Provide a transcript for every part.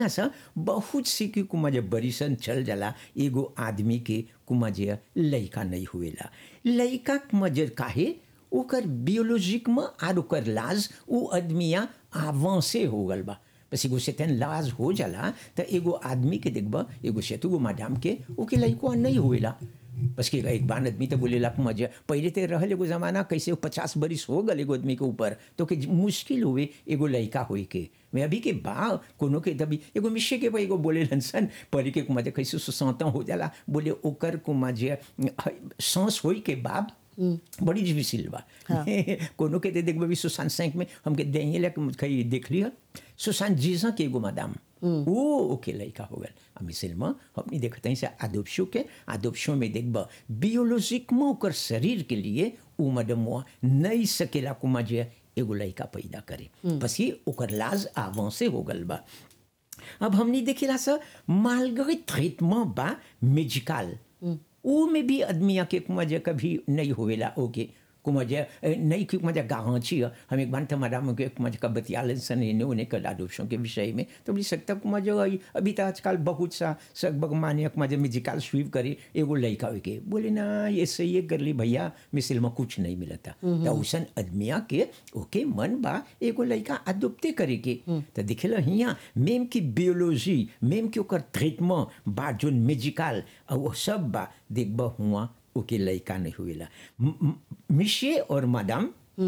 सा बहुत सी की कुमा जे बरिसन चल जाला एगो आदमी के कुमा जे लइका नहीं हुएला लइका कुमा जे काहे ओकर बियोलॉजिक में आर ओकर लाज उ आदमिया आवांसे हो गल बा बस एगो से तेन लाज हो जाला त एगो आदमी के देखबा एगो से गो मैडम के ओके लइको नहीं हुएला बस कि एक बार आदमी तो बोलेला मजे पहले तो रहल एगो जमाना कैसे पचास बरिस हो गल एगो आदमी के ऊपर तो के मुश्किल हुए एगो लड़का होई के मैं अभी के बा कोनो के तभी एगो मिशे के एगो बोले सन परी के कुमा कैसे सुसौता हो जाला बोले ओकर कुमा जे सांस होई के बाद बड़ी डिफिसिल बा हाँ। कोनो के दे देखबे सुशांत सिंह में हमके देही लक कहीं देख लिया सुशांत जीजा के एगो मैडम वो ओके लड़का हो गल आ मिसल में हमनी देखते हैं से आदोपशो के आदोपशो में देखब बियोलॉजिक में ओकर शरीर के लिए उ मैडम नहीं सकेला कुमा जे एगो लड़का पैदा करे बस ये ओकर लाज आवा से हो गल बा अब हमने देखेला सर मालगरे ट्रीटमेंट बा मेजिकल वो में भी आदमिया के कुमजा कभी नहीं होवेला ओके कुमजा नहीं कि कुमजा गाँची हम एक बार हमारा मुझे कुमजा का बतियालन सन इन्हें उन्हें कल आदोषों के विषय में तो बोली सकता कुमजा अभी तो आजकल बहुत सा सगबग माने कुमजा म्यूजिकल स्वीप करे एगो लड़का के बोले ना ये सही है कर ली भैया मिसिल में कुछ नहीं मिलता तो उसन आदमिया के ओके मन बा एगो लड़का अदुप्ते करे के तो दिखेला हिया मेम की बियोलॉजी मेम के ओकर ट्रीटमेंट बा जोन मेजिकल वो सब बा देखबा हुआ ओके लड़का नहीं हुएला मिशे और मैडम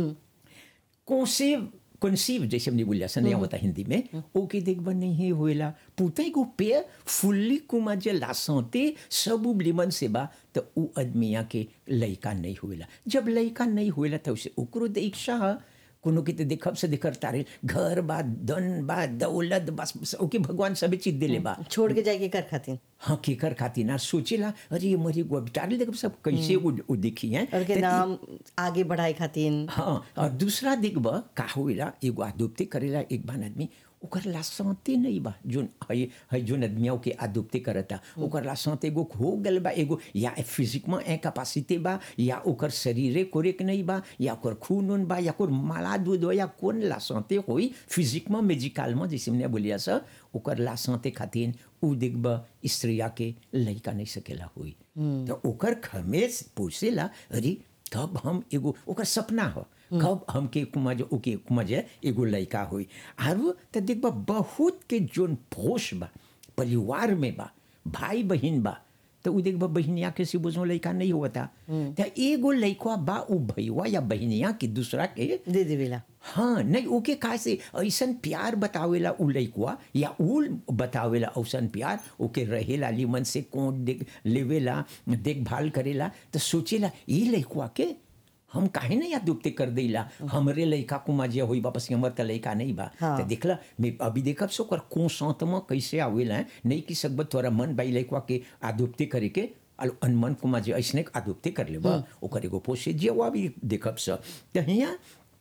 कौनसेव कंसीव जैसे हमने बोलिया सन नहीं होता हिंदी में ओके देखबा नहीं हुएला पुते को पे फुल्ली कुमा जे लासोते सब लिमन से बा तो उ आदमिया के लड़का नहीं हुएला जब लड़का नहीं हुएला तो उसे ओकरो दीक्षा कोनो के तो देखब से देखर तारे घर बा धन बा दौलत बस बस ओके भगवान सभी चीज दिले बा छोड़ के जाके कर खातिर हाँ केकर खातिर ना सोचेला अरे ये मरी गो बिचारे देखब सब कैसे वो वो देखी हैं और के तो नाम आगे बढ़ाए खातिर हाँ और दूसरा देखब का होइला एगो आदुप्ते करेला एक बान आदमी ओकर लासंते नहीं बा जोन है है जोन आदमियों के आदुप्ते करता ओकर लासंते एगो हो गल बा एगो या फिजिक में ए कैपेसिटी बा या ओकर शरीरे कोरेक नहीं बा या ओकर खून उन बा या कोर माला दूध हो या कौन लासंते होई फिजिक में मेजिकल में जैसे हमने बोलिया सर ओकर लासंते खातिर उ देखब स्त्रिया के लड़का नहीं सकेला हुई तो ओकर खमेस पूछेला अरे कब हम एगो ओकर सपना हो कब हमके कुमा जो ओके कुमा जे एगो लड़का होई आरो तो देखबा बहुत के जोन भोष बा परिवार में बा भाई बहन बा तो उ देखबा बहनिया के से बुझो लड़का नहीं होता तो एगो लड़का बा उ भैया या बहनिया के दूसरा के दे देवेला हाँ नहीं ओके का से ऐसन प्यार बतावेला उ लइकुआ या उ बतावेला ऐसन प्यार ओके रहेला लिमन से कोट देख लेवेला देखभाल करेला तो सोचेला ये लइकुआ के हम काहे नहीं याद दुपते कर देला हमरे लइका कुमा जे होई वापस हमर त लइका नहीं बा हाँ। तो देखला मैं अभी देखब सो कर कोसंत में कैसे आवेला है नहीं कि सकब तोरा मन बाई लइकुआ के आदुप्ते करे के अल अनमन कुमा जे ऐसने आदुप्ते कर लेबा ओकर एगो पोसे जे वो भी देखब स त हिया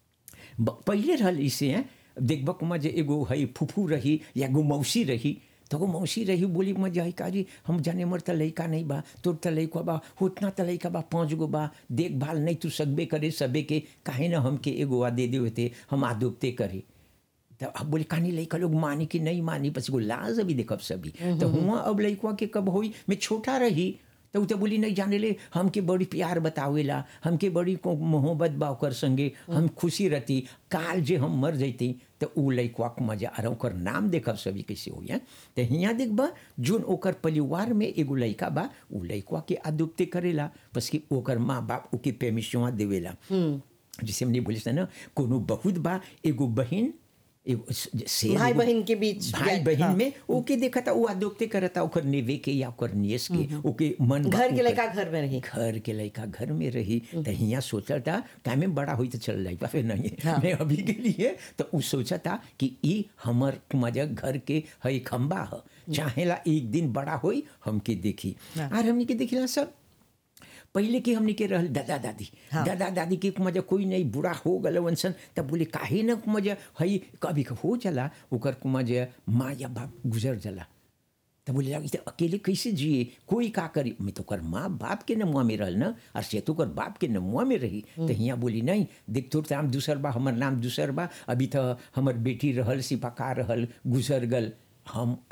ब- पहिले रहल इसे हैं देखबक में जे एगो है फुफू रही या एगो मौसी रही तो वो मौसी रही बोली में जाई काजी हम जाने मर त लइका नहीं बा तोर त लइका बा उतना त लइका बा पाँच गो बा देखभाल नहीं तू सकबे करे सबे के काहे ना हमके एगो आ दे दे थे हम आदोपते करे तो अब बोले कहानी लइका लोग मानी कि नहीं मानी बस एगो लाज अभी देखब सभी तो हुआ अब लइकवा के कब होई मैं छोटा रही तो उ तो बोली नहीं जाने ले हमके बड़ी प्यार बतावेला हमके बड़ी को मोहब्बत बा ओकर संगे हम खुशी रहती काल जे हम मर जैती तो उ लइकवा के मजा आ ओकर नाम देखब सभी कैसे हो है तो हियाँ देखबा जोन ओकर परिवार में एगो लइका बा उ लइकवा के आदुप्ते करेला बस कि ओकर माँ बाप ओके पेमिशवा देवेला जैसे हमने बोले ना कोनो बहुत बा एगो बहन एगो शेर भाई एगो- बहन के बीच भाई या- बहन हाँ। में ओके देखा था वो आदोप्ते करता ओकर नेवे के या ओकर नियस के ओके मन बा घर के ओकर- लड़का घर में रही घर के लड़का घर में रही तो हियाँ सोचा था का में बड़ा हुई तो चल जाएगा फिर नहीं हाँ। मैं अभी के लिए तो उ सोचा था कि ई हमर मजा घर के है खम्बा ह चाहेला एक दिन बड़ा होई हमके देखी हाँ। और हमने के देखिला सब पहले के हमने के रहल दादा दादी हाँ। दादा दादी के मजा कोई नहीं बुरा हो गल वंसन तब बोले काहे न मजा हई कभी हो जाला ओकर मजा माँ या बाप गुजर जाला तब बोले लगी अकेले कैसे जिए कोई का करी मैं तो कर माँ बाप के नमुआ में रहल ना और से तो कर बाप के नमुआ में रही तो हियाँ बोली नहीं देख तोर नाम दूसर बा हमर नाम दूसर बा अभी तो हमर बेटी रहल सिपाका रहल गुजर गल हम